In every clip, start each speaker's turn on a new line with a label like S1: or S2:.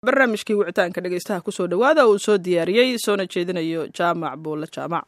S1: barnaamijkii wicitaanka dhegeystaha kusoo dhowaada uu soo diyaariyey soona jeedinayo jaamac buulle jaamac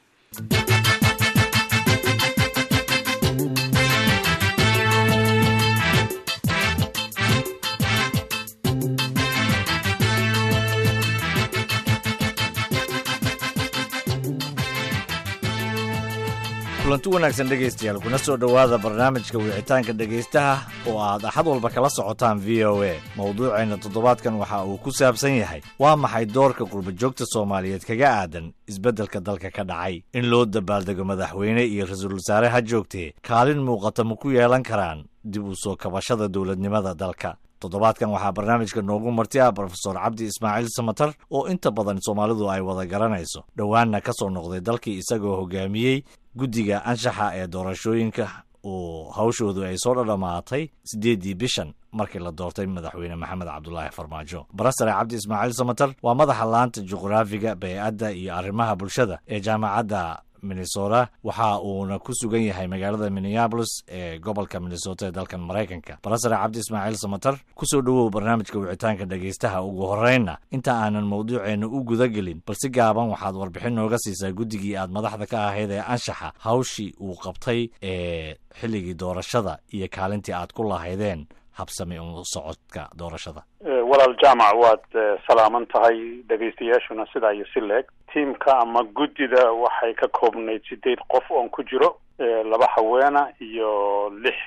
S2: kulanti wanaagsan dhegaystayaal kuna soo dhowaada barnaamijka wicitaanka dhegaystaha oo aad axad walba kala socotaan v o a mowduuceenna toddobaadkan waxa uu ku saabsan yahay waa maxay doorka qurbajoogta soomaaliyeed kaga aadan isbeddelka dalka ka dhacay in loo dabaaldego madaxweyne iyo ra-iisul wasaare ha joogtee kaalin muuqata ma ku yeelan karaan dib u soo kabashada dowladnimada dalka toddobaadkan waxaa barnaamijka noogu marti ah brofesor cabdi ismaaciil samatar oo inta badan soomaalidu ay wada garanayso dhowaanna ka soo noqday dalkii isagoo hogaamiyey guddiga anshaxa ee doorashooyinka uu hawshoodu ay soo dhadhamaatay siddeeddii bishan markii la doortay madaxweyne maxamed cabdulaahi farmaajo barasare cabdi ismaaciil samatar waa madaxa laanta juqraafiga bey-adda iyo arrimaha bulshada ee jaamacadda minnesota waxa uuna ku sugan yahay magaalada minneabolis ee gobolka minnesota ee dalkan maraykanka barasare cabdi ismaaciil samatar kusoo dhowow barnaamijka wicitaanka dhegaystaha ugu horreynna inta aanan mawduuceenna u guda gelin bal si gaaban waxaad warbixin nooga siisaa guddigii aad madaxda ka ahayd ee anshaxa hawshii uu qabtay ee xilligii doorashada iyo kaalintii aad ku lahaydeen habsami u socodka doorashada
S3: walaal jaamac waad salaaman tahay dhegaystayaashuna sidaa iyo si leeg tiimka ama guddida waxay ka koobnayd sideed qof oon ku jiro laba haweena iyo lix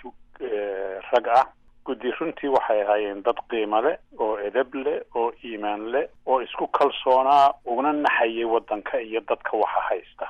S3: rag ah guddi runtii waxay ahaayeen dad qiimo leh oo edab leh oo iimaan leh oo isku kalsoonaa uguna naxayay waddanka iyo dadka waxa haysta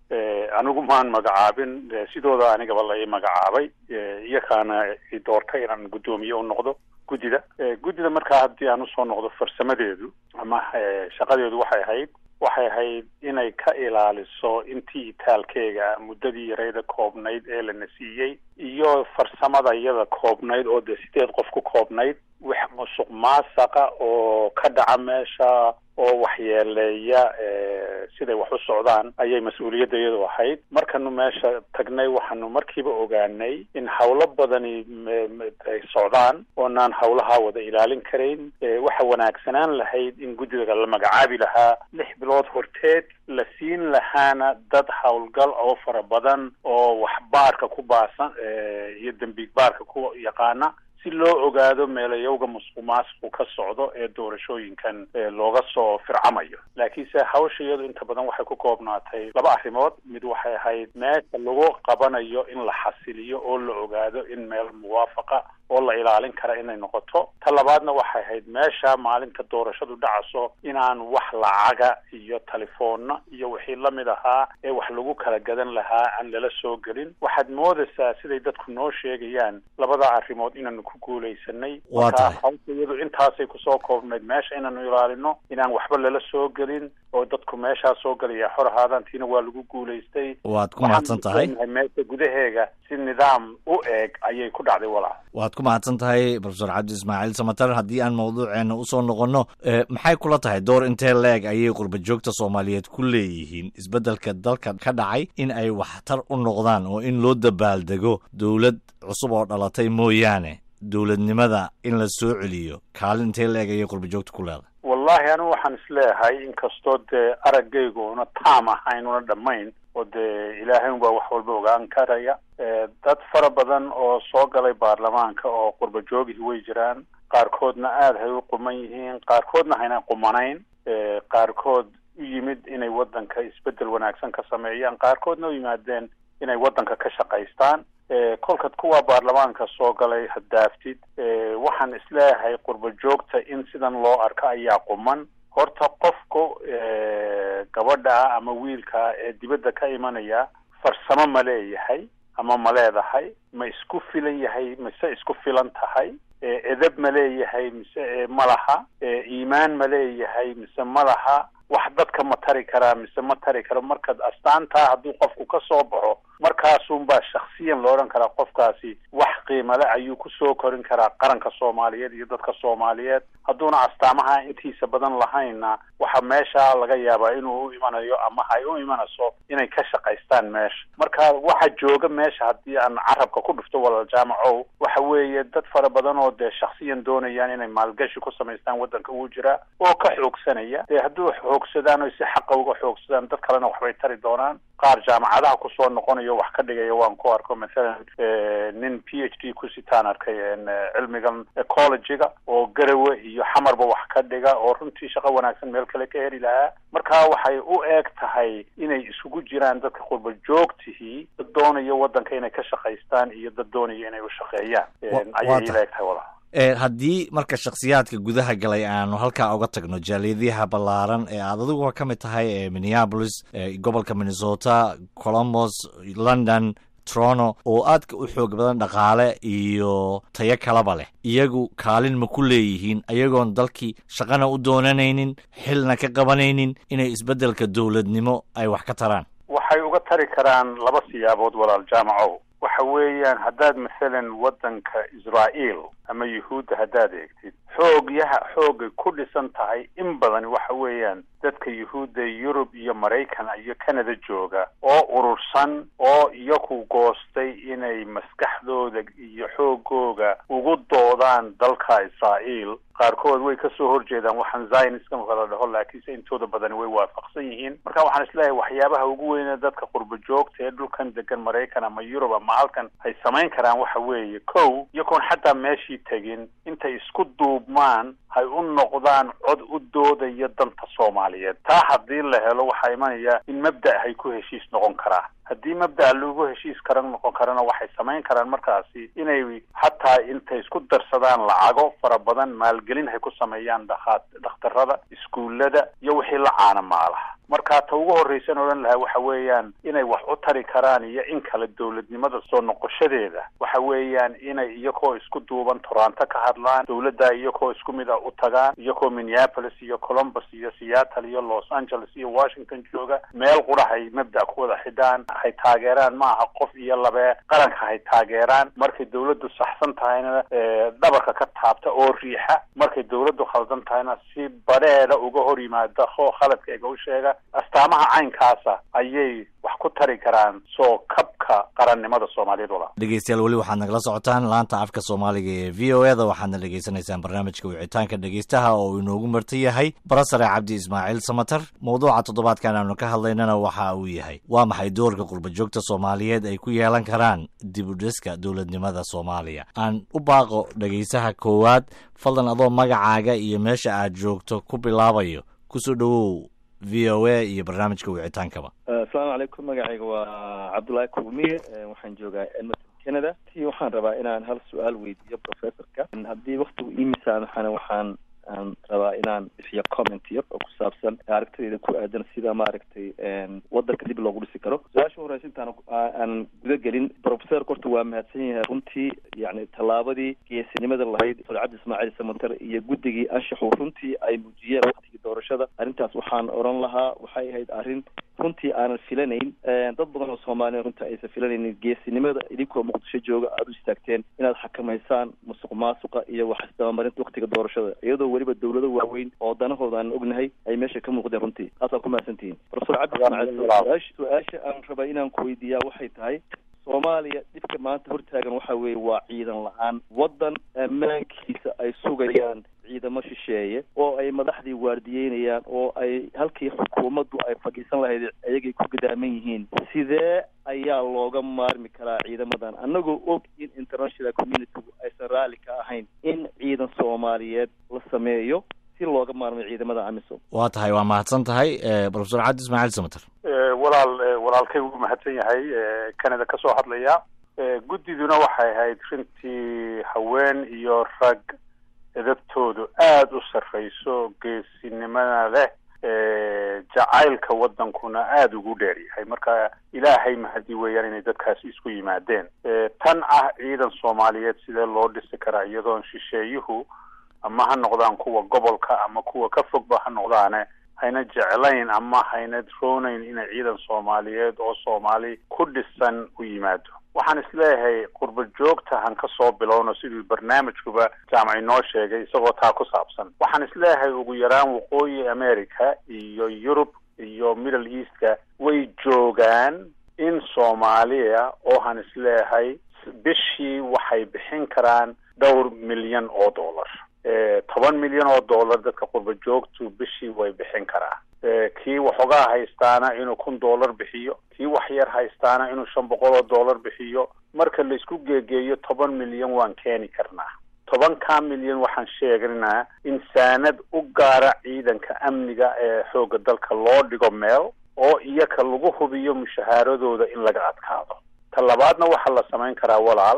S3: anigu maan magacaabin sidooda anigaba la ii magacaabay iyakaana i doortay inaan guddoomiye u noqdo guddida guddida markaa haddii aan usoo noqdo farsamadeedu ama shaqadeedu waxay ahayd waxay ahayd inay ka ilaaliso intii itaalkeega muddadii yarayda koobnayd ee lana siiyey iyo farsamada iyada koobnayd oo dee sideed qof ku koobnayd wax musuq maasaqa oo ka dhaca meesha oo waxyeeleeya siday wax u socdaan ayay mas-uuliyadda iyadu ahayd markanu meesha tagnay waxaanu markiiba ogaanay in hawlo badani ay socdaan oonaan hawlaha wada ilaalin karayn waxa wanaagsanaan lahayd in guddiga la magacaabi lahaa lix bilood horteed la siin lahaana dad howlgal oo fara badan oo wax baarka ku baasan iyo dembiig baarka ku yaqaana si loo ogaado meelayowga musuq maasuqu ka socdo ee doorashooyinkan looga soo fircamayo laakiinse hawsha iyadu inta badan waxay ku koobnaatay laba arrimood mid waxay ahayd meesha lagu qabanayo in la xasiliyo oo la ogaado in meel muwaafaqa oo la ilaalin kara inay noqoto ta labaadna waxay ahayd meesha maalinta doorashadu dhacaso inaan wax lacaga iyo telefoonna iyo wixii lamid ahaa ee wax lagu kala gadan lahaa aan lala soo gelin waxaad moodaysaa siday dadku noo sheegayaan labada arrimood inaanu ku guulaysanay marka hawsha iyadu intaasay kusoo koobnayd meesha inaanu ilaalino inaan waxba lala soo gelin oo dadku meeshaa soo gelaya xor ahaadaan tiina waa lagu guulaystay
S2: waad ku mahadsan tahay
S3: meesha gudaheega si nidaam u eeg ayay ku dhacday walaal
S2: waad ku mahadsan tahay profesor cabdi ismaaciil samatar haddii aan mawduuceena usoo noqonno maxay kula tahay door intee la-eg ayay qurbajoogta soomaaliyeed ku leeyihiin isbeddelka dalka ka dhacay in ay waxtar u noqdaan oo in loo dabaaldego dowlad cusub oo dhalatay mooyaane dowladnimada in la soo celiyo kaalin intee la-eg ayay qurbajoogta ku leedahay
S3: wallahi anigu waxaan isleeyahay inkastoo dee araggaygu una taam ahayn una dhammayn oo dee ilaahay unbaa wax walba ogaan karaya dad fara badan oo soo galay baarlamaanka oo qurba joogihii way jiraan qaarkoodna aada hay u quman yihiin qaarkoodna hayna qumanayn qaarkood u yimid inay waddanka isbeddel wanaagsan ka sameeyaan qaarkoodna u yimaadeen inay waddanka ka shaqaystaan kolkad kuwa baarlamaanka soo galay hadaaftid waxaan isleeyahay qurba joogta in sidan loo arko ayaa quman horta qofku gabadha ama wiilka ee dibadda ka imanaya farsamo ma leeyahay ama ma leedahay ma isku filan yahay mise isku filan tahay edab ma leeyahay mise ma laha iimaan ma leeyahay mise ma laha wax dadka ma tari karaa mise ma tari karo markaad astaantaa hadduu qofku ka soo baxo markaasunbaa shaksiyan la odhan karaa qofkaasi wax qiimo le ayuu kusoo korin karaa qaranka soomaaliyeed iyo dadka soomaaliyeed hadduuna astaamaha intiisa badan lahayna waxaa meesha laga yaabaa inuu u imanayo ama hay u imanayso inay ka shaqaystaan meesha marka waxa jooga meesha haddii aan carabka ku dhufto walaal jaamacow waxa weeye dad fara badan oo dee shaksiyan doonayaan inay maalgashi ku samaystaan waddanka uu jiraa oo ka xoogsanaya dee hadduu xoogsadaan o si xaqa uga xoogsadaan dad kalena waxbay tari doonaan qaar jaamacadaha kusoo noqonayo wax ka dhigaya waan ku arko mathalan nin p h d ku sitaan arkay cilmigan ecologiga oo garawe iyo xamarba wax ka dhiga oo runtii shaqo wanaagsan meel kale ka heli lahaa marka waxay u eeg tahay inay isugu jiraan dadka qurba joogtihii dad doonaya waddanka inay ka shaqaystaan iyo dad doonaya inay u shaqeeyaan ayay ila eg tahay walaal
S2: haddii marka shakhsiyaadka gudaha galay aanu halkaa uga tagno jaaliyadaha ballaaran ee aad adiguba ka mid tahay ee minneapolis gobolka minnesota colombos london toronto oo aadka u xoog badan dhaqaale iyo tayo kalaba leh iyagu kaalin ma ku leeyihiin ayagoon dalkii shaqana u doonanaynin xilna ka qabanaynin inay isbeddelka dowladnimo ay wax ka taraan
S3: waxay uga tari karaan laba siyaabood walaal jaamacow waxa weeyaan haddaad masalan waddanka israa'iil ama yuhuudda haddaad eegtid xoogyaha xoogay ku dhisan tahay in badan waxa weeyaan dadka yuhuudda yurub iyo maraykan iyo canada jooga oo urursan oo iyaku goostay inay maskaxdooda iyo xoogooga ugu doodaan dalka israa'iil qaarkood way kasoo horjeedaan waxaan zionism kala dhaho laakiinse intooda badani way waafaqsan yihiin marka waxaan isleeyahay waxyaabaha ugu weyne dadka qurba joogta ee dhulkan degan maraykan ama yurub ama halkan ay samayn karaan waxa weeye kow iyagoon xataa meeshii tegin intay isku duubmaan hay u noqdaan cod u doodaya danta soomaaliyeed taa haddii la helo waxaa imanaya in mabda' hay ku heshiis noqon karaa haddii mabda' lagu heshiis kara noqon karana waxay samayn karaan markaasi inay xataa intay isku darsadaan lacago fara badan maalgelin hay ku sameeyaan dhakhaa dhakhtarada iskuullada iyo wixii la caana maalaha marka ta ugu horraysan odhan lahaa waxa weeyaan inay wax u tari karaan iyo in kale dowladnimada soo noqoshadeeda waxa weeyaan inay iyakoo isku duuban toronto ka hadlaan dowladda iyakoo isku mid ah u tagaan iyakoo minneapolis iyo columbus iyo seattle iyo los angeles iyo washington jooga meel qura hay mabda' ku wada xidhaan hay taageeraan ma aha qof iyo labee qaranka hay taageeraan markay dowladdu saxsan tahayna dhabarka ka taabta oo riixa markay dowladdu khaldan tahayna si badheedha uga hor yimaada oo khaladkayga u sheega astaamaha caynkaasa ayay wax ku tari karaan soo kabka qarannimada soomaaliyeed walaa
S2: dhegeystayaal weli waxaad nagala socotaan laanta afka soomaaliga ee v o e da waxaadna dhegeysanaysaan barnaamijka wicitaanka dhegeystaha oo uu inoogu marta yahay barasare cabdi ismaaciil samatar mawduuca toddobaadkan aanu ka hadlaynana waxa uu yahay waa maxay doorka qurbajoogta soomaaliyeed ay ku yeelan karaan dib u dhiska dowladnimada soomaaliya aan u baaqo dhegeysaha koowaad fadlan adoo magacaaga iyo meesha aad joogto ku bilaabayo kusoo dhowow v o a iyo barnaamijka wicitaankaba
S4: asalaamu calaykum magacayga waa cabdullaahi kulmiye waxaan joogaa edmonton canada ti waxaan rabaa inaan hal su-aal weydiiyo professorka haddii waktigu imisaan waxaana waxaan aan rabaa inaan bixiyo comment yar oo ku saabsan aragtidayda ku aadan sida maaragtay wadanka dib loogu dhisi karo su-aasha horeysa intaan aan guda gelin professorka horta waa mahadsan yahay runtii yani tallaabadii geesinimada lahayd dr cabdi ismaaciil samantar iyo guddigii anshaxu runtii ay muujiyeen waktigii doorashada arrintaas waxaan oran lahaa waxay ahayd arrin runtii aanan filanayn dad badan oo soomaaliya runtii aysan filanaynin geesinimada idinkoo muqdisho jooga aada u istaagteen inaad xakamaysaan musuq maasuqa iyo wax isdabamarinta waktiga doorashada iyadoo weliba dawlado waaweyn oo danahooda aan ognahay ay meesha ka muuqdeen runtii taasaa ku mahadsantihiin profesor cabdi ismaaciil su-aasha aan rabaa inaan ku weydiiyaa waxay tahay soomaaliya dhibka maanta hortaagan waxa weeye waa ciidan la-aan waddan ammaankiisa ay sugayaan ciidamo shisheeye oo ay madaxdii waardiyeynayaan oo ay halkii xukuumaddu ay fadhiisan lahayd ayagay ku gadaaman yihiin sidee ayaa looga maarmi karaa ciidamadan annagoo og in international communitygu aysan raalli ka ahayn in ciidan soomaaliyeed la sameeyo si looga maarmayo ciidamada amisom
S2: waa tahay waa mahadsan tahay profesor cabdi ismaaciil samater
S3: walaal walaalkay wuu mahadsan yahay canada ka soo hadlaya guddiduna waxay ahayd runtii haween iyo rag edabtoodu aada u sarrayso geesinimada leh jacaylka waddankuna aada ugu dheer yahay marka ilaahay mahadi weeyaan inay dadkaasi isku yimaadeen tan ah ciidan soomaaliyeed sidee loo dhisi karaa iyadoon shisheeyuhu ama ha noqdaan kuwa gobolka ama kuwa ka fogba ha noqdaane hayna jeclayn ama hayna roonayn inay ciidan soomaaliyeed oo soomaali ku dhisan u yimaado waxaan isleeyahay qurba joogta han ka soo bilowno siduu barnaamijkuba jaamac inoo sheegay isagoo taa ku saabsan waxaan isleeyahay ugu yaraan waqooyi america iyo yurub iyo middle eastka way joogaan in soomaaliya oo han isleeyahay bishii waxay bixin karaan dhowr milyan oo dollar toban milyan oo dollar dadka qurba joogtu bishii way bixin karaa kii waxoogaa haystaana inuu kun dollar bixiyo kii wax yar haystaana inuu shan boqol oo dollar bixiyo marka laisku geegeeyo toban milyan waan keeni karnaa tobankaa milyan waxaan sheegnaa in saanad u gaara ciidanka amniga ee xoogga dalka loo dhigo meel oo iyaka lagu hubiyo mushahaaradooda in laga adkaado ta labaadna waxaa la samayn karaa walaal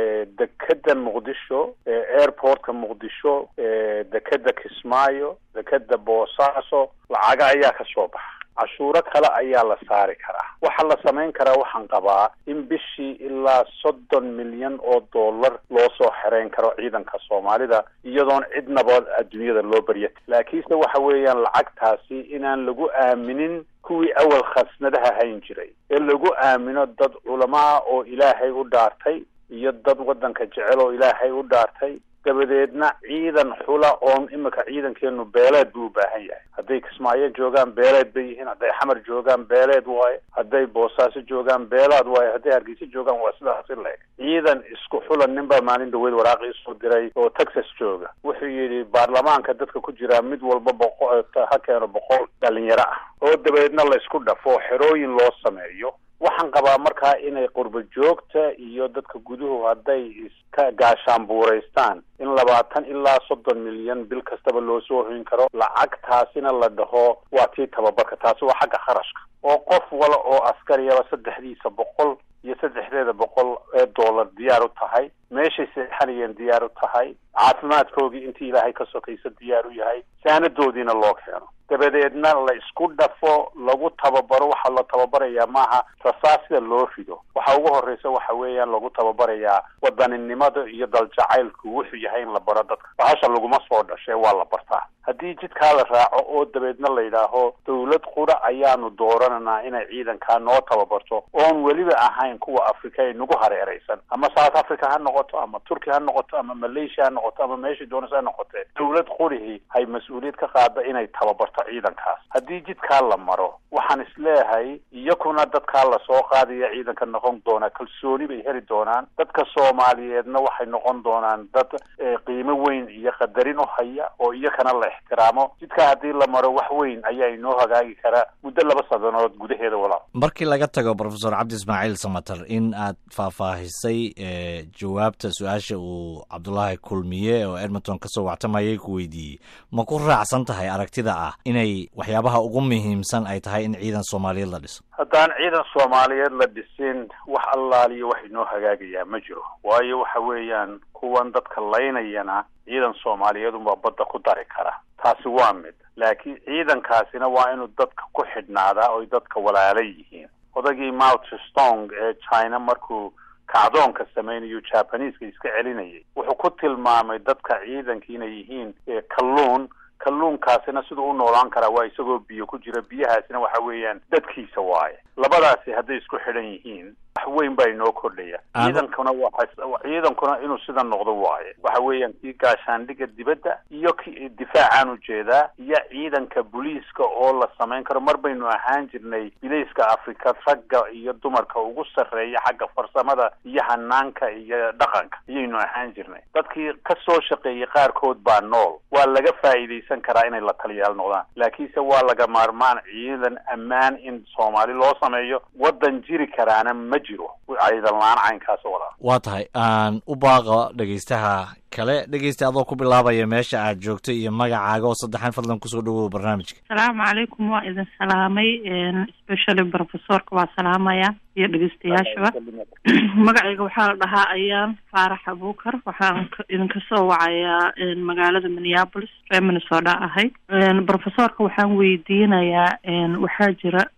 S3: dekeda muqdisho airportka muqdisho dekeda kismaayo dekeda boosaaso lacaga ayaa ka soo baxa cashuuro kale ayaa la saari karaa waxaa la samayn karaa waxaan qabaa in bishii ilaa soddon milyan oo dollar loo soo xereyn karo ciidanka soomaalida iyadoon cidnaba adduunyada loo barya laakiinse waxa weeyaan lacagtaasi inaan lagu aaminin kuwii awal khasnadaha hayn jiray ee lagu aamino dad culamaa oo ilaahay u dhaartay iyo dad waddanka jecel oo ilaahay u dhaartay dabadeedna ciidan xula oon imika ciidankeenu beeleed buu u baahan yahay hadday kismaayo joogaan beeleed bay yihiin hadday xamar joogaan beeleed waaye hadday boosaaso joogaan beelaad waaye hadday hargeysa joogaan waa sidaasi leeg ciidan isku xulan nin baa maalin dhaweyd waraaqi isoo diray oo texas jooga wuxuu yidhi baarlamaanka dadka ku jiraa mid walba boqo ha keeno boqol dhalinyaro ah oo dabadeedna la isku dhafo xerooyin loo sameeyo waxaan qabaa markaa inay qurba joogta iyo dadka guduhu hadday iska gaashaanbuuraystaan in labaatan ilaa soddon milyan bil kastaba loo soo hoyin karo lacagtaasina la dhaho waa tii tababarka taasi waa xagga kharashka oo qof wala oo askariyaba saddexdiisa boqol iyo saddexdeeda boqol ee dollar diyaar u tahay meeshay seexanayeen diyaar u tahay caafimaadkoogii intii ilaahay ka sokaysa diyaar u yahay saanadoodiina loo keeno dabadeedna la isku dhafo lagu tababaro waxaa la tababarayaa maaha rasaasida loo rido waxa ugu horreysa waxa weeyaan lagu tababarayaa wadaninimada iyo daljacaylku wuxuu yahay in la baro dadka bahasha laguma soo dhashay waa la bartaa haddii jidkaa la raaco oo dabeedna la yidhaaho dawlad qura ayaanu doorananaa inay ciidankaa noo tababarto oon weliba ahayn kuwa afrika ay nagu hareeraysan ama south africa ha noqoto ama turkiya ha noqoto ama malaysia ha noqoto ama meesha doonas ha noqotee dawlad qurihii hay mas-uuliyad ka qaada inay tababarto ciidankaas haddii jidkaa la maro waxaan isleeyahay iyakuna dadkaa lasoo qaadaya ciidanka noqon doonaa kalsooni bay heli doonaan dadka soomaaliyeedna waxay noqon doonaan dad qiimo weyn iyo qadarin u haya oo iyakana la ixtiraamo jidkaa haddii la maro wax weyn ayaa inoo hagaagi karaa muddo laba sadanood gudaheeda walaal
S2: markii laga tago profesor cabdi ismaaciil samater in aad faahfaahisay jawaabta su-aasha uu cabdulaahi kulmiye oo edmonton kasoo wactamayay ku weydiiyey ma ku raacsan tahay aragtida ah inay waxyaabaha ugu muhiimsan ay tahay in ciidan soomaaliyeed la dhiso
S3: haddaan ciidan soomaaliyeed la dhisin wax allaaliyo wax inoo hagaagayaa ma jiro waayo waxa weeyaan kuwan dadka laynayana ciidan soomaaliyeed unbaa badda ku dari kara taasi waa mid laakiin ciidankaasina waa inuu dadka ku xidhnaadaa oy dadka walaala yihiin odagii mao tstong ee china markuu kacdoonka samaynayo jabaneska iska celinayay wuxuu ku tilmaamay dadka ciidanka inay yihiin kalluun kalluunkaasina siduu u noolaan karaa waa isagoo biyo ku jira biyahaasina waxa weeyaan dadkiisa waaye labadaasi hadday isku xidhan yihiin wax weyn baa inoo kordhaya ciidankuna waa ciidankuna inuu sida noqdo waaye waxa weeyaan kii gaashaandhiga dibadda iyo ki difaacaan ujeedaa iyo ciidanka booliiska oo la samayn karo mar baynu ahaan jirnay bilayska afrika ragga iyo dumarka ugu sarreeya xagga farsamada iyo hanaanka iyo dhaqanka ayaynu ahaan jirnay dadkii ka soo shaqeeyey qaarkood baa nool waa laga faa'iidaysan karaa inay la taliyaal noqdaan laakiinse waa laga maarmaan ciidan ammaan in soomaali loo sameeyo waddan jiri karaana ma jiro ciidan la-aan caynkaas walaa
S2: waa tahay aan u baaqa dhegaystaha kale dhegeysta adoo ku bilaabaya meesha aad joogto iyo magacaaga oo saddexan fadlan kusoo dhawow barnaamijka
S5: asalaamu calaykum waa idin salaamay specially professorka waa salaamaya iyo dhegeystayaashaba magacayga waxaa la dhahaa ayaan faarax abuukar waxaan idinka soo wacayaa magaalada minneapolis ree minnesota ahay professorka waxaan weydiinayaa waxaa jira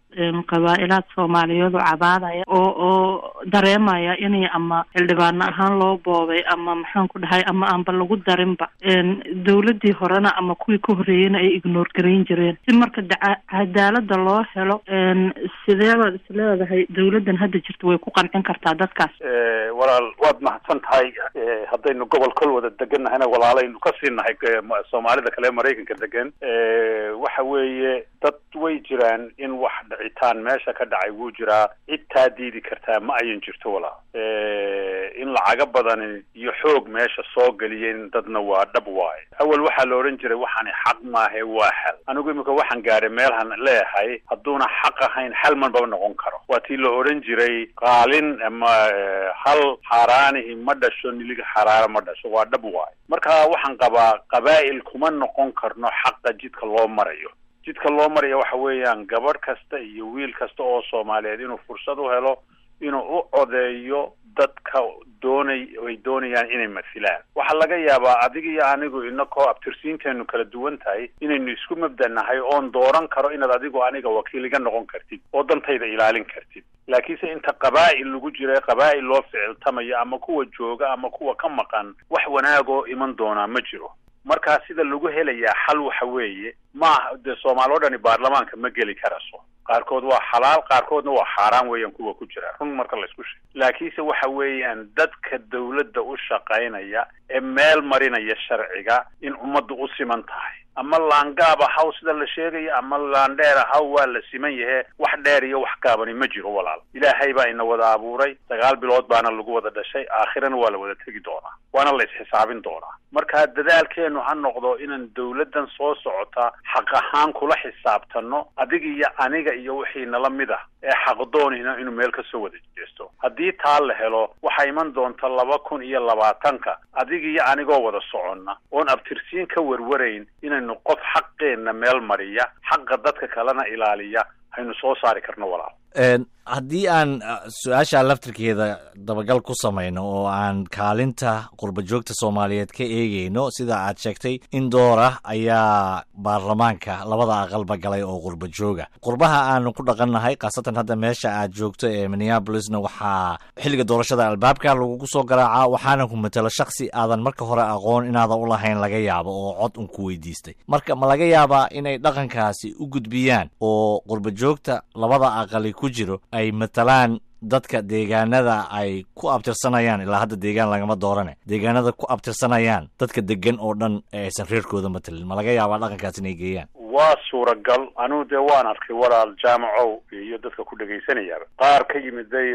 S5: qabaa-ilaad soomaaliyeed oo cabaadaya oo oo dareemaya inay ama xildhibaano ahaan loo boobay ama maxaan ku dhahay ama aanba lagu darinba dawladii horena ama kuwii ka horreeyeyna ay ignoor garayn jireen si marka cadaalada loo helo sidee baad is leedahay dawladdan hadda jirta way ku qancin kartaa dadkaas
S3: walaal waad mahadsan tahay haddaynu gobol kol wada deganahayna walaalaynu ka sii nahay soomaalida kale maraykanka degan waxa weeye dad way jiraan in wax dhicitaan meesha ka dhacay wuu jiraa cid taa diidi kartaa ma ayan jirto walaal in lacaga badani iyo xoog meesha soo geliyeen dadna waa dhab waaye awal waxaa la odhan jiray waxaani xaq maahe waa xal anigu imika waxaan gaadhay meelhan leeyahay hadduuna xaq ahayn xal manbaba noqon karo waa tii la odhan jiray qaalin ama hal xaaraanihi ma dhasho niliga xaraara ma dhasho waa dhab waaye marka waxaan qabaa qabaa'il kuma noqon karno xaqa jidka loo marayo jidka loo maraya waxa weeyaan gabadh kasta iyo wiil kasta oo soomaaliyeed inuu fursad u helo inuu u codeeyo dadka doonay ay doonayaan inay masilaan waxaa laga yaabaa adiga iyo anigu inakoo abtirsiinteenu kala duwan tahay inaynu isku mabdanahay oon dooran karo inaad adigu aniga wakiil iga noqon kartid oo dantayda ilaalin kartid laakiinse inta qabaa'il lagu jira qabaa'il loo ficiltamayo ama kuwa jooga ama kuwa ka maqan wax wanaagoo iman doonaa ma jiro markaa sida lagu helayaa xal waxa weeye maaha dee soomaali o dhani baarlamaanka ma geli karaso qaarkood waa xalaal qaarkoodna waa xaaraan weeyaan kuwa ku jira run marka laysku sheego laakiinse waxa weeyaan dadka dawladda u shaqaynaya ee meel marinaya sharciga in ummaddu u siman tahay ama laangaaba haw sida la sheegayo ama laandheera haw waa la siman yahe wax dheer iyo wax gaabani ma jiro walaal ilaahay baa ina wada abuuray sagaal bilood baana lagu wada dhashay aakhirana waa la wada tegi doonaa waana la isxisaabin doonaa marka dadaalkeenu ha noqdo inaan dawladdan soo socota xaq ahaan kula xisaabtano adiga iyo aniga iyo wixii nala mid ah ee xaqdoonina inuu meel kasoo wada jeesto haddii taa la helo waxaa iman doonta laba kun iyo labaatanka adiga iyo anigoo wada soconna oon abtirsiin ka warwarayn inaynu qof xaqeenna meel mariya xaqa dadka kalena ilaaliya haynu soo saari karno walaal
S2: haddii aan su-aasha laftirkeeda dabagal ku samayno oo aan kaalinta qurba joogta soomaaliyeed ka eegeyno sida aad sheegtay in door ah ayaa baarlamaanka labada aqalba galay oo qurba jooga qurbaha aanu ku dhaqannahay khaasatan hadda meesha aad joogto ee minneabolisna waxaa xilliga doorashada albaabka lagugu soo garaacaa waxaana ku matelo shaksi aadan marka hore aqoon inaadan u lahayn laga yaabo oo cod un ku weydiistay marka ma laga yaabaa inay dhaqankaasi u gudbiyaan oo qurba joogta labada aqali ku jiro ay matalaan dadka deegaanada ay ku abtirsanayaan ilaa hadda deegaan lagama doorane deegaanada ku abtirsanayaan dadka degan oo dhan ee aysan reerkooda matalin ma laga yaabaa dhaqankaas inay geeyaan
S3: waa suuragal anugu dee waan arkay walaal jaamacow iyo dadka ku dhagaysanayaaba qaar ka yimiday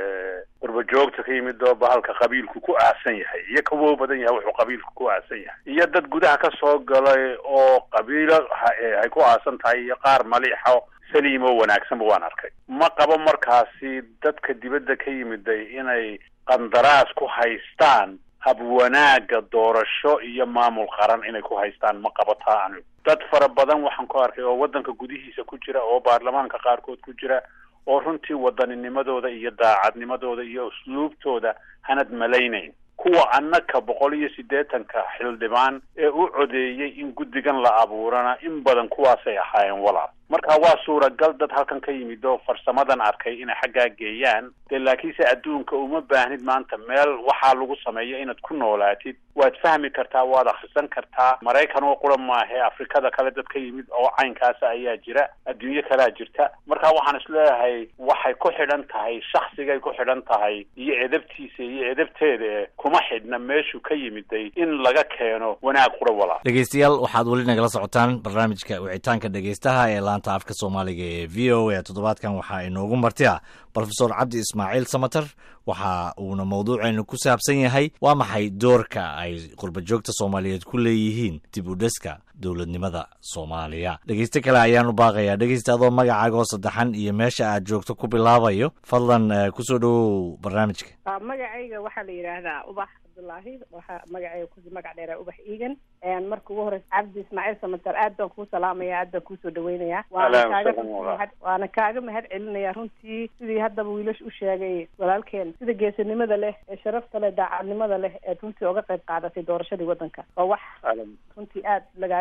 S3: qurba joogta ka yimid oo bahalka qabiilku ku aasan yahay iyo kawo badan yahay wuxuu qabiilku ku aasan yahay iyo dad gudaha ka soo galay oo qabiilo ay ku aasan tahay iyo qaar maliixo saliim oo wanaagsanba waan arkay ma qabo markaasi dadka dibadda ka yimiday inay qandaraas ku haystaan hab wanaaga doorasho iyo maamul qaran inay ku haystaan ma qabo taa anigu dad fara badan waxaan ku arkay oo waddanka gudihiisa ku jira oo baarlamaanka qaarkood ku jira oo runtii waddaninimadooda iyo daacadnimadooda iyo usluubtooda hanad malaynayn kuwa annaka boqol iyo siddeetanka xildhibaan ee u codeeyey in guddigan la abuurana in badan kuwaasay ahaayeen walaal marka waa suuragal dad halkan ka yimid oo farsamadan arkay inay xaggaa geeyaan dee laakiinse adduunka uma baahnid maanta meel waxaa lagu sameeyo inaad ku noolaatid waad fahmi kartaa waad akhrisan kartaa maraykan oo qura maahe afrikada kale dad ka yimid oo caynkaasa ayaa jira adduunyo kalea jirta marka waxaan isleeyahay waxay ku xidhan tahay shaksigay ku xidhan tahay iyo edabtiisa iyo edabteeda e kuma xidhna meeshuu ka yimiday in laga keeno wanaag qura walaa
S2: dhegeystayaal waxaad weli nagala socotaan barnaamijka wicitaanka dhegeystaha ee laanta afka soomaaliga ee v o a toddobaadkan waxaa inoogu marti ah brofesor cabdi ismaaciil samater waxa uuna mawduuceenu ku saabsan yahay waa maxay doorka ay qurba joogta soomaaliyeed ku leeyihiin dib u dhiska dowladnimada soomaaliya dhegeyste kale ayaan u baaqayaa dhegeysta adoo magacaaga oo saddexan iyo meesha aad joogto ku bilaabayo fadlan kusoo dhowow barnaamijka
S6: magacayga waxaa la yidhaahdaa ubax cabdullaahi waxaa magacayga ku magac dheeraa ubax iigan marka ugu horeysa cabdi ismaaciil samater aad baan kuu salaamaya aad baan kuusoo dhaweynayaa waana kaaga waana kaaga mahad celinaya runtii sidii haddaba wiilash u sheegay walaalkeen sida geesinimada leh ee sharafta leh daacadnimada leh eed runtii oga qayb qaadatay doorashadii waddanka waa wax runtii aad lagaaga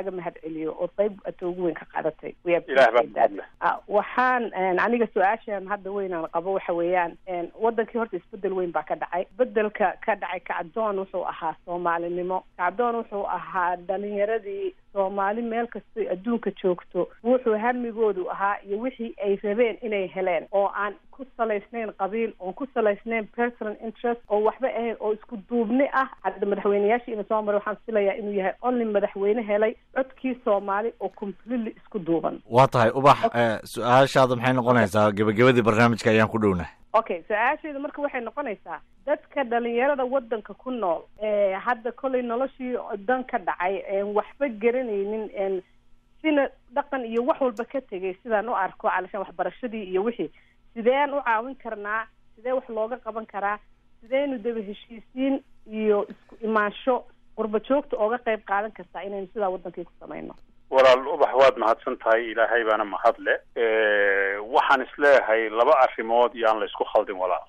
S6: kaaga mahad celiyo oo qayb ata ugu weyn ka qaadatay
S3: ilaah baa mahadle
S6: waxaan aniga su-aashan hadda weynaan qabo waxa weeyaan wadankii horta isbedel weyn baa ka dhacay bedelka ka dhacay kacdoon wuxuu ahaa soomaalinimo kacdoon wuxuu ahaa dhalinyaradii soomaali meel kastay adduunka joogto wuxuu hamigoodu ahaa iyo wixii ay rabeen inay heleen oo aan ku salaysnayn qabiil oon ku salaysnayn personal interest oo waxba ahayn oo isku duubni ah hadda madaxweyneyaashii ina soo maray waxaan filayaa inuu yahay only madaxweyne helay codkii soomaali oo completely isku duuban
S2: waa tahay ubax su-aashaada maxay noqonaysaa gebagabadii barnaamijka ayaan ku dhownahay
S6: okay su-aasheedu marka waxay noqonaysaa dadka dhalinyarada wadanka ku nool hadda kollay noloshii dan ka dhacay waxba garanaynin sina dhaqan iyo wax walba ka tegay sidaan u arko calashaan waxbarashadii iyo wixii sideen u caawin karnaa sidee wax looga qaban karaa sideynu daba heshiisiin iyo isku imaansho qurba joogta ooga qayb qaadan kartaa inaynu sidaa wadankii ku samayno
S3: walaal ubax waad mahadsan tahay ilaahay baana mahadle waxaan isleeyahay laba arrimood iyo aan la isku khaldin walaal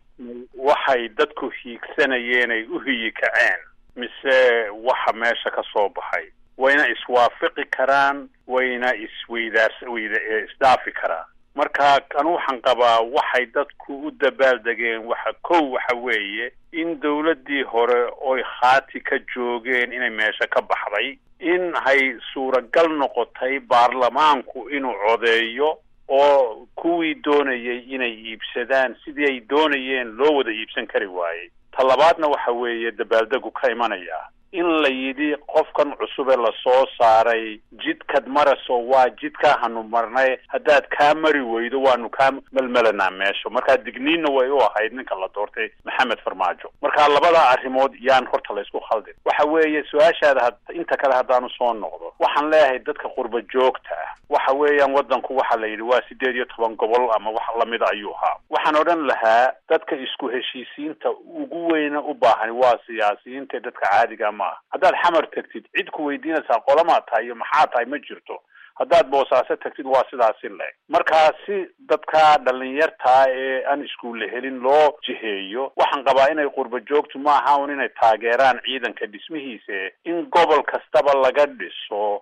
S3: waxay dadku hiigsanayeen ay u hiyi kaceen mise waxa meesha ka soo baxay wayna iswaafaqi karaan wayna isweydaars weyda isdhaafi karaan marka anu waxaan qabaa waxay dadku u dabaaldegeen waxa kow waxa weeye in dawladdii hore oy khaati ka joogeen inay meesha ka baxday in hay suuragal noqotay baarlamaanku inuu codeeyo oo kuwii doonayay inay iibsadaan sidii ay doonayeen loo wada iibsan kari waayey ta labaadna waxa weeye dabaaldegu ka imanaya in la yidhi qofkan cusube lasoo saaray jidkad maraso waa jidkaa hanu marnay haddaad kaa mari weydo waanu kaa melmelanaa meesha markaa digniinna way u ahayd ninka la doortay maxamed farmaajo marka labada arrimood yaan horta la isku khaldin waxa weeye su-aashaada inta kale haddaanu soo noqdo waxaan leeyahay dadka qurba joogta ah waxa weeyaan wadanku waxa la yidhi waa sideed iyo toban gobol ama wax lamida ayuu ahaa waxaan odhan lahaa dadka isku heshiisiinta ugu weyna u baahan waa siyaasiyiinta dadka caadiga ma ah haddaad xamar tagtid cid ku weydiinaysaa qolamaa tahay iyo maxaa tahay ma jirto haddaad boosaaso tagtid waa sidaasi leeg markaa si dadka dhalinyartaa ee aan iskuulle helin loo jiheeyo waxaan qabaa inay qurba joogtu ma aha un inay taageeraan ciidanka dhismihiisa in gobol kastaba laga dhiso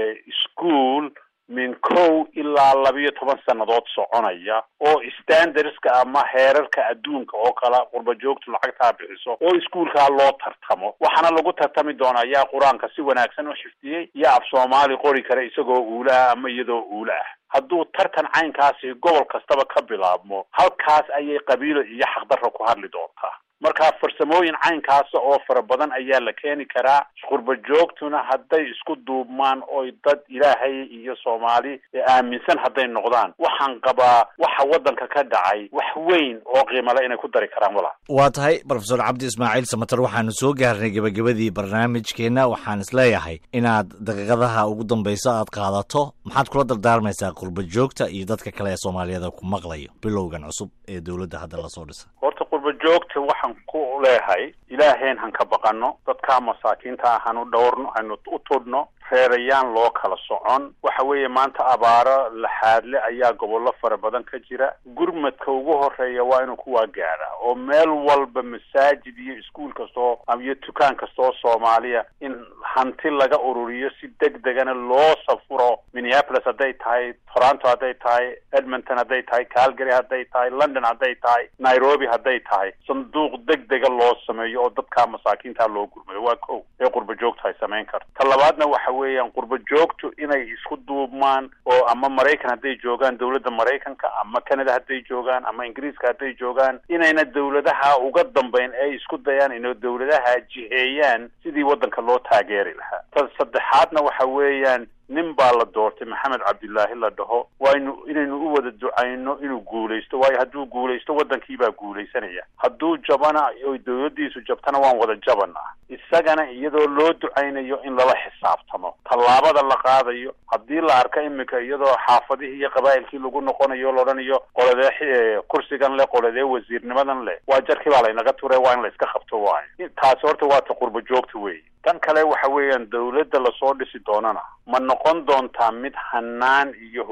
S3: ischool min kow ilaa labiyo toban sannadood soconaya oo standardska ama heerarka adduunka oo kala qurba joogtu lacagtaa bixiso oo iskuolkaa loo tartamo waxaana lagu tartami doonaa yaa qur-aanka si wanaagsan u xifdiyey yaa af soomaali qori kara isagoo uula ah ama iyadoo uula ah hadduu tartan caynkaasi gobol kastaba ka bilaabmo halkaas ayay qabiilo iyo xaqdarra ku hadli doontaa marka farsamooyin caynkaasa oo fara badan ayaa la keeni karaa qurba joogtuna hadday isku duubmaan oy dad ilaahay iyo soomaali aaminsan hadday noqdaan waxaan qabaa waxa waddanka ka dhacay wax weyn oo qiimale inay ku dari karaan walaal
S2: waa tahay brofesor cabdi ismaaciil samater waxaanu soo gaarnay gebagabadii barnaamijkeenna waxaan isleeyahay inaad daqiiqadaha ugu dambayso aad qaadato maxaad kula dardaarmaysaa qurba joogta iyo dadka kale ee soomaaliyada ku maqlayo bilowgan cusub ee dowladda hadda lasoo dhisay
S3: horta qurba joogta waxaan ku leehay ilaaheen han ka baqano dadkaa masaakiinta ah hanu dhowrno hanu u tudhno reerayaan loo kala socon waxa weeye maanta abaaro laxaadle ayaa gobollo fara badan ka jira gurmadka ugu horeeya waa inuu kuwaa gaadha oo meel walba masaajid iyo iskuol kastoo iyo dukaan kastoo soomaaliya in hanti laga ururiyo si deg degana loo safuro minneapolis hadday tahay toronto hadday tahay edmonton hadday tahay calgary hadday tahay london hadday tahay nairobi hadday tahay sanduuq deg dega loo sameeyo oo dadkaa masaakiinta loo gurmayo waa kow ee qurba joogta ay samayn karto ta labaadna waxa weeyaan qurba joogtu inay isku duubmaan oo ama maraykan hadday joogaan dowladda maraykanka ama canada hadday joogaan ama ingiriiska hadday joogaan inayna dowladaha uga dambeyn ay isku dayaan inay dowladaha jiheeyaan sidii waddanka loo taageeri lahaa ta saddexaadna waxa weeyaan nin baa la doortay maxamed cabdilaahi la dhaho waaynu inaynu u wada ducayno inuu guulaysto waayo hadduu guulaysto waddankii baa guulaysanaya hadduu jabana oy dowladdiisu jabtana waan wada jabanaa isagana iyadoo loo ducaynayo in lala xisaabtamo tallaabada la qaadayo haddii la arka imika iyadoo xaafadihii iyo qabaa'ilkii lagu noqonayo laodhanayo qoladee kursigan leh qoladee wasiirnimadan leh waa jarkii baa laynaga ture waa in la iska qabto waayo taasi horta waa ta qurba joogta weeye tan kale waxa weeyaan dowladda lasoo dhisi doonana ma noqon doontaa mid hanaan iyo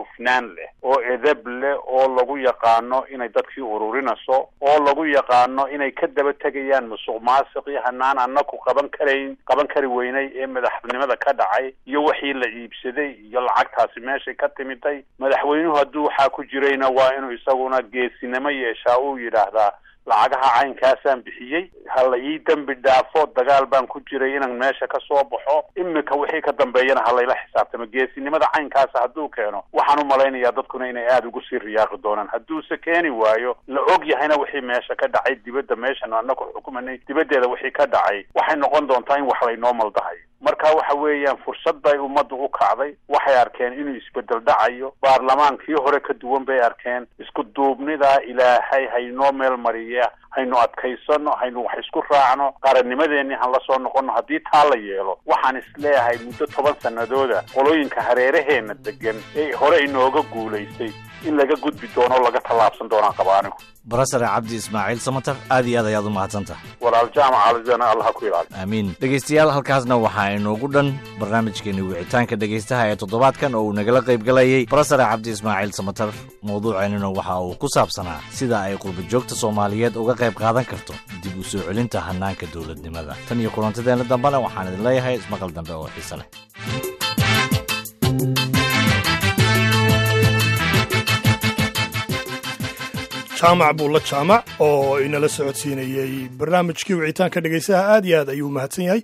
S3: hufnaan leh oo edab leh oo lagu yaqaano inay dadkii ururinayso oo lagu yaqaano inay ka daba tegayaan musuq maasiq iyo hanaan anaku qaban karayn qaban kari weynay ee madaxnimada ka dhacay iyo wixii la iibsaday iyo lacagtaasi meeshay ka timiday madaxweynuhu hadduu waxaa ku jirayna waa inuu isaguna geesinimo yeeshaa uu yidhaahdaa lacagaha caynkaasaan bixiyey ha la ii dembi dhaafo dagaal baan ku jiray inaan meesha ka soo baxo imika wixii ka dambeeyana ha layla xisaabtamo geesinimada caynkaasa hadduu keeno waxaan u malaynayaa dadkuna inay aada ugu sii riyaaqi doonaan hadduuse keeni waayo la og yahayna wixii meesha ka dhacay dibadda meeshan anaku xukumanay dibaddeeda wixii ka dhacay waxay noqon doontaa in wax laynoo maldahay marka waxa weeyaan fursad bay ummaddu u kacday waxay arkeen inuu isbedel dhacayo baarlamaankii hore ka duwan bay arkeen isku duubnidaa ilaahay haynoo meel mariya haynu adkaysano haynu wax isku raacno qarannimadeenii han la soo noqono haddii taa la yeelo waxaan isleeyahay muddo toban sanadooda qolooyinka hareeraheena degan ee hore inooga guulaystay in laga gudbi doono o laga tallaabsan doonaan qaba anigu
S2: barasare cabdi ismaaciil samatar aad iyo aad ayaad u mahadsantaha
S3: walaal jaamac alizana allah ku ilaali
S2: aamiin dhegaystayaal halkaasna waxaa inoogu dhan barnaamijkeeni wicitaanka dhegaystaha ee toddobaadkan oo uu nagala qaybgalayay barasare cabdi ismaaciil samatar mawduuceennuna waxa uu ku saabsanaa sida ay qurbajoogta soomaaliyeed uga qayb qaadan karto dib u soo celinta hannaanka dowladnimada tan iyo kulantadeenna dambena waxaan idin leeyahay ismaqal dambe oo xiise leh
S7: jaamac buulla jaamac oo inala socodsiinayey barnaamijkii wicitaanka dhegaystaha aad iyo aad ayuu mahadsan yahay